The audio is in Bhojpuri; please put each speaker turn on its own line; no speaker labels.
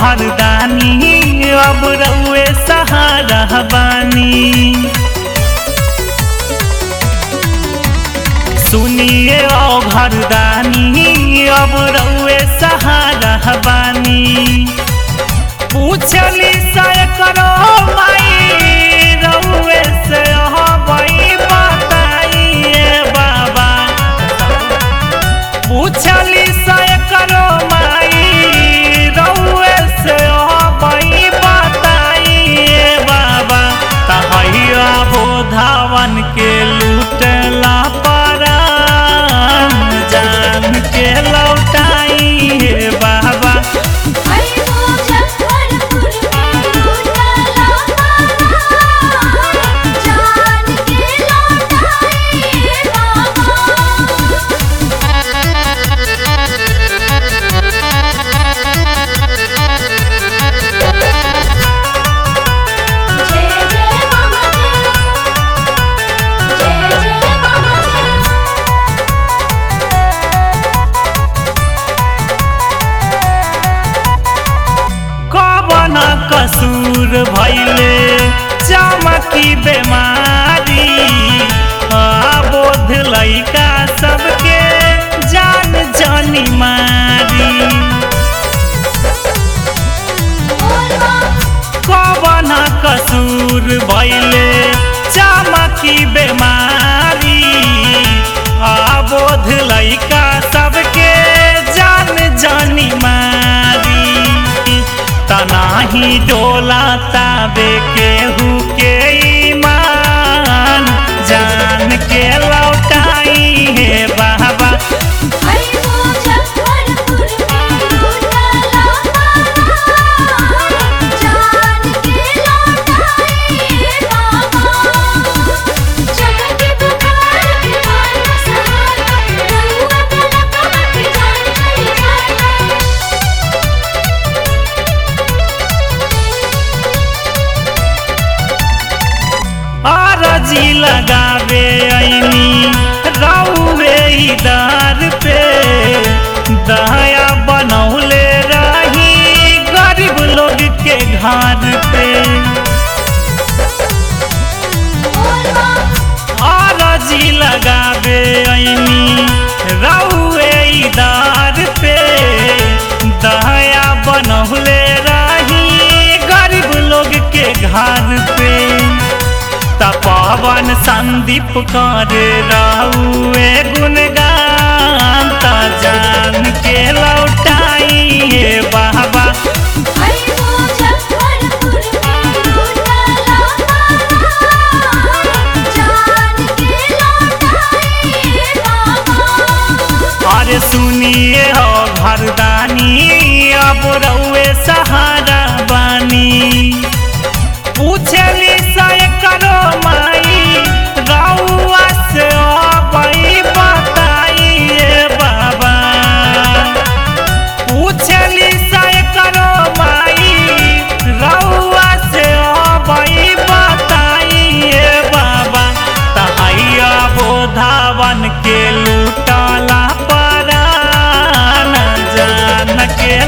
घरदानी अब रउए सहारा बानी सुनिए ओ घरदानी अब रउए सहारा बानी पूछली से करो माई रउए से हबई बताइए बाबा पूछली से करो माई रउए से हबई बताइए बाबा तहैया बोधावन के लूटला परान जान के लौटाइए बाबा
हई मुजफ्फरपुर में लूटला पारा जान के लौटाइए बाबा जय जय महादेव जय जय महादेव
कवन कसूर भैले चमकी बेमारी बोध लैका सबके जान जानी मारी
बोलबा
कवन कसूर भैले चमकी बेमारी बोध लैका सबके जान जानी मारी तनाही डोला ताबे केहू के ईमान जान के लौटाई है बाबा
हई मुजफ्फरपुर में लूटला पारा जान के लौटाइए बाबा चमके पुकार के मान सहारा रउआ तलक के जान चली जाए
आरजी लगावे ऐनी रउवे इदार पे दया बनौले रही गरीब लोग के घर पे
बोलबा
आरजी लगावे ऐनी रउवे इदार पे दया बनौले रही गरीब लोग के घर पे तपवन संदीप कर रउए गुणगान त जान के लौटाइए बाबा
हई मुजफ्फरपुर में लूटला पारा जान के लौटाइए बाबा
अरे सुनिए हो घरदानी अब रउए सहारा बानी पूछली से करो माई रउआ से अबई बताइए बाबा पूछली से करो माई रउआ से अबई बताइए बाबा तहैया बोधावन के लूटला परान जान के